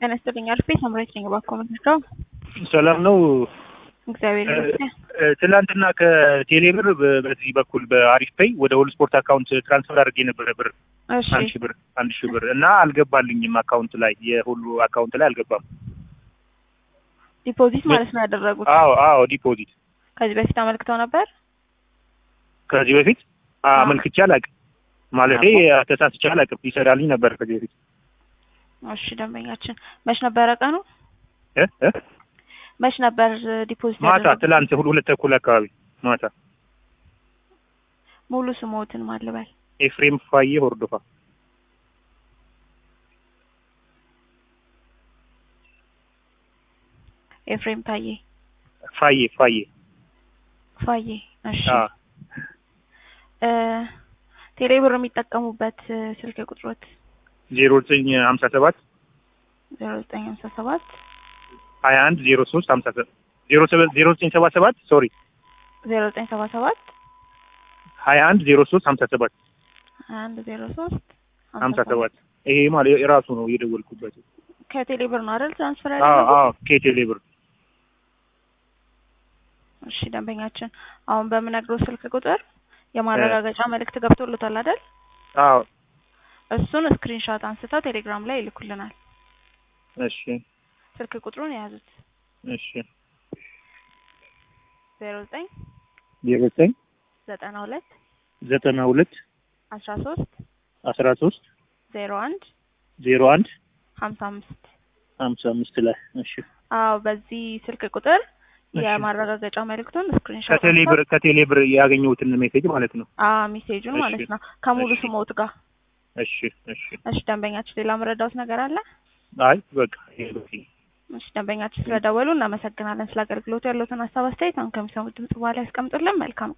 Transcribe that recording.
ጤና ይስጥልኝ አልፌ ሳምራዊት ነኝ። እባክዎ ምንድነው? ሰላም ነው። እግዚአብሔር ይመስገን። እ፣ ትናንትና ከቴሌብር በ- በዚህ በኩል በአሪፍ ፔይ ወደ ሁሉ ስፖርት አካውንት ትራንስፈር አድርጌ ነበረ ብር እሺ አንድ ሺህ ብር አንድ ሺህ ብር እና አልገባልኝም አካውንት ላይ የሁሉ አካውንት ላይ አልገባም። ዲፖዚት ማለት ነው ያደረጉት። አዎ አዎ ዲፖዚት ከዚህ በፊት አመልክተው ነበር። ከዚህ በፊት አመልክቼ አላውቅም። ማለቴ ተሳስቼ አላውቅም። ይሰራልኝ ነበር ከዚህ በፊት እሺ ደንበኛችን መች ነበረ ቀኑ? እ እ መች ነበር ዲፖዚት ማታ ያደረጉት? ትላንት ሁሉ ሁለት ተኩል አካባቢ ማታ ሙሉ ስሞትን ማልበል ኤፍሬም ፋዬ ሆርዶፋ ኤፍሬም ታዬ ፋዬ ፋዬ ፋዬ። እሺ አ እ ቴሌብር የሚጠቀሙበት እ፣ ስልክ ቁጥሮት ዜሮ ዘጠኝ ሀምሳ ሰባት ዜሮ ዘጠኝ ሀምሳ ሰባት ሀያ አንድ ዜሮ ሶስት ሀምሳ ሰባት ዜሮ ሰበ- ዜሮ ዘጠኝ ሰባ ሰባት ሶሪ ዜሮ ዘጠኝ ሰባ ሰባት ሀያ አንድ ዜሮ ሶስት ሀምሳ ሰባት አንድ ዜሮ ሶስት ሀምሳ ሰባት ይሄ ማለት የራሱ ነው የደወልኩበት። ከቴሌብር ነው አይደል ትራንስፈር አዎ ያደረጉት? አዎ ከቴሌ ብር እሺ ደንበኛችን አሁን በምነግረው ስልክ ቁጥር የማረጋገጫ መልእክት ገብቶልታል አይደል? አዎ እሱን ስክሪንሾት አንስተው ቴሌግራም ላይ ይልኩልናል። እሺ ስልክ ቁጥሩን የያዙት እሺ ዜሮ ዘጠኝ ዜሮ ዘጠኝ ዘጠና ሁለት ዘጠና ሁለት አስራ ሶስት አስራ ሶስት ዜሮ አንድ ዜሮ አንድ ሀምሳ አምስት ሀምሳ አምስት ላይ እሺ አዎ በዚህ ስልክ ቁጥር እሺ። የማረጋገጫ መልእክቱን ስክሪንሾት ከቴሌ ብር ከቴሌ ብር ያገኘሁትን ሜሴጅ ማለት ነው። አ ሜሴጁን እሺ። ማለት ነው ከሙሉ እሺ። ስሞት ጋር እሺ እሺ እሺ ደንበኛችን ሌላ መረዳውት ነገር አለ አይ በቃ ይሄ በቂ እሺ ደንበኛችን ስለደወሉ እናመሰግናለን ስለ አገልግሎቱ ያለውትን ሀሳብ አስተያየት አሁን ከሚሰሙት ድምጽ በኋላ ያስቀምጡልን መልካም